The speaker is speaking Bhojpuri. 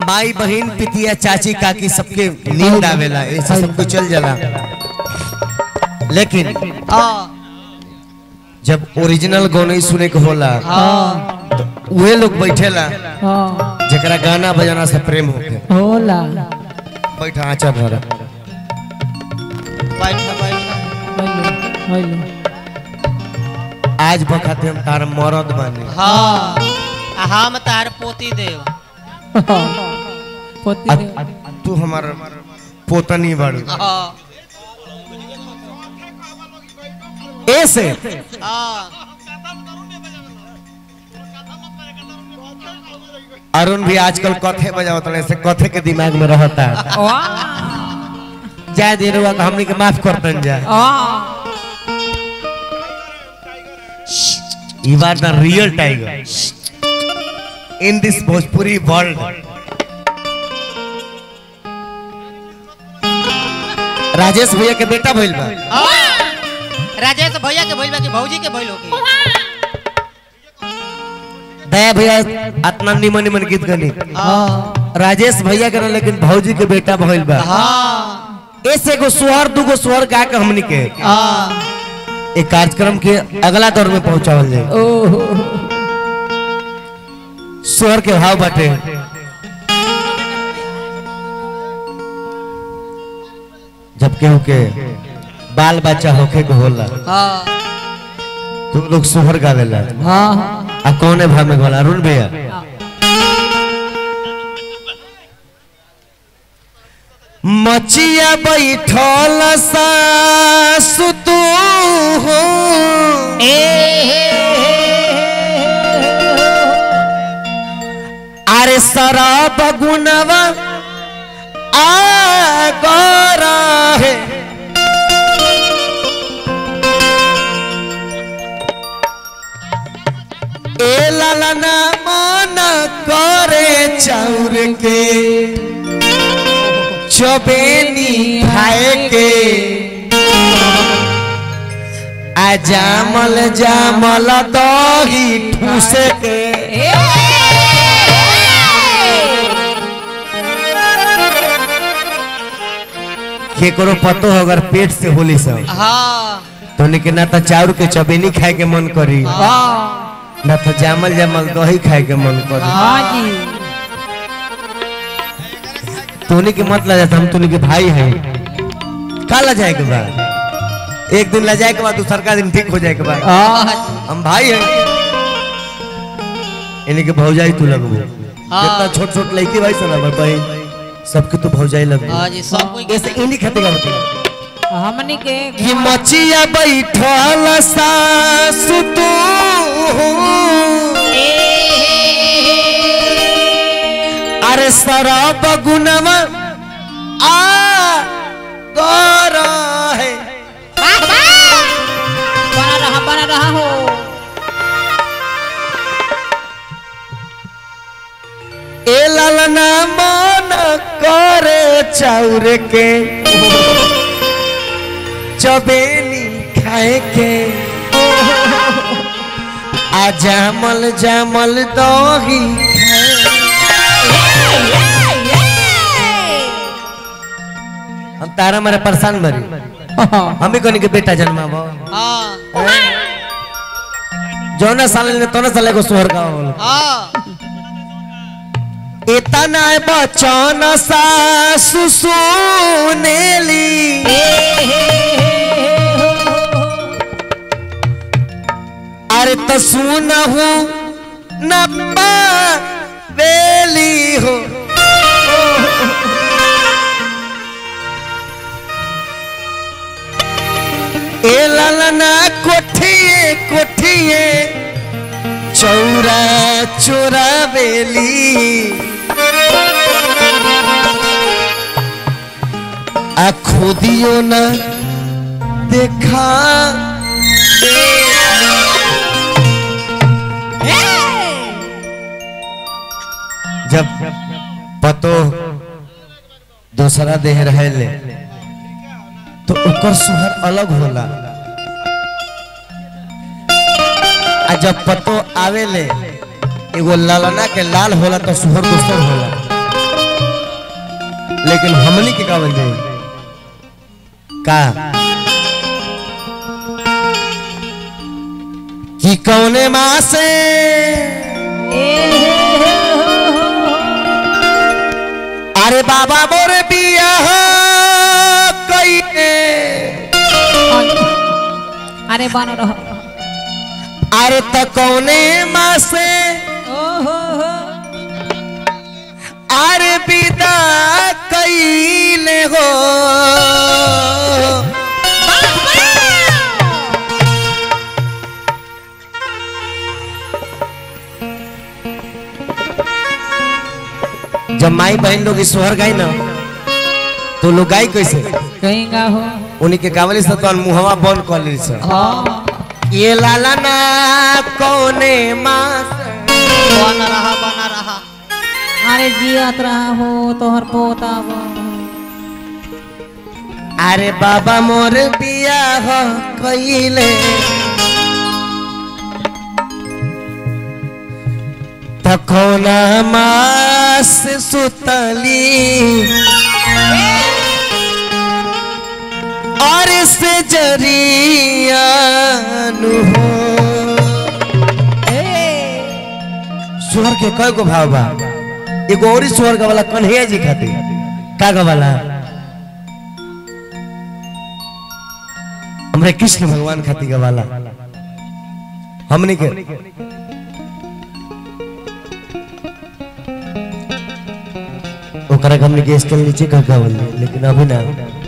माई बहन पितिया चाची काकी सबके नींद आवेला ऐसे सब कुछ चल जाला लेकिन हाँ जब ओरिजिनल गाने सुने के होला हाँ तो उहे लोग बैठेला हाँ जरा गाना बजाना से प्रेम होके होला बैठा आचा भरा बैठ बैठ हेलो हेलो आज बखाते हम तार मरद बानी हाँ आ हम तार पोती देव पोती आ दे तू हमार पोतनी बाड़ू हाँ ऐसे हाँ अरुण भी आजकल कथे बजावत रहे से कथे के दिमाग में रहता जाय देर हुआ हमनी के माफ करतन जा You are the real tiger in this Bhojpuri world. Rajesh भैया के बेटा भइल बा हाँ। राजेश भैया के भइल बा कि भौजी के भइल होगी दया भैया इतना निमन निमन गीत गनी हाँ राजेश भैया के ना लेकिन भौजी के बेटा भइल बा हाँ ऐसे गो सुहर दुगो सुहर गा के हमनी के हाँ एक कार्यक्रम के अगला दौर में पहुंचावल जाए ओहो सुहर के भाव बाटे जब केहू के बाल बच्चा होखे के होला हाँ तो लोग सुहर गावेला हाँ आ कौने भाव में गोला अरुण भैया मचिया बैठल सासु तू हो अरे शराब गुनवा आ गरा है ए लालना मन करे चाउर के चबेनी खाए के आ जामल जामल दही ठूसे के केकरो पतो हो अगर पेट से होली सब हाँ तो के ना तो चाउर के चबेनी खाए के मन करी हाँ ना तो जामल जामल दही खाए के मन करी हाँ जी तोनी के मत ला जाता हम तोनी के भाई हैं का ला जाए के बाद एक दिन ला जाए के बाद दूसर का दिन ठीक हो जाए के बाद हाँ हम भाई हैं इन्हीं के भौजाई तू लगबो हाँ। कितना छोट छोट लड़की भाई सब ना भाई सबके तू भौजाई लगबो हाँ जी सब कोई ऐसे इन्हीं खाते का बता हमनी के कि मचिया बैठल सासु तू अरे शराब गुनवा आ गरा है बना रहा बना रहा हो ए लालना मन करे चाउर के चबेनी खाए के आ जामल जामल दही हम तारा मारे परेशान बरी हमें कोनी के बेटा जन्माबो हाँ जौना साल ने तोना साल को सोहर का हाँ इतना बचन सासु सुनेली अरे तो सुनहु न बेली हो ए ललना कोठिए कोठिए चौरा चोरा बेली आ खुदियो न देखा जब पतो दूसरा देह रहेले तो ओकर सुहर अलग होला आ जब पतो आवेले एगो ललना के लाल होला तो सुहर दूसर होला लेकिन हमनी के का बन जाए का कि कौने माँ से अरे बाबा मोर बिया कईले अरे बन रह अरे त कौने माँ से अरे विदा कईले हो जब माई बहन लोग इस सोहर गाई ना तो लोग गाई कैसे कहीं का हो उन्हीं के गावली से तो मुहवा बंद कर ली से हाँ ये लाला ना कौने माँ से बना रहा बना रहा अरे जियत रहा हो तोहर पोता बा। अरे बाबा मोर बिया हो कइले तखोना मास सुतली और से जरिया नु हो स्वर के कय गो भाव बा एगो और स्वर का वाला कन्हैया जी खातिर का का वाला हमरे कृष्ण भगवान खातिर का वाला हमने के ओकरा के हमने के स्केल नीचे का का बोल लेकिन अभी ना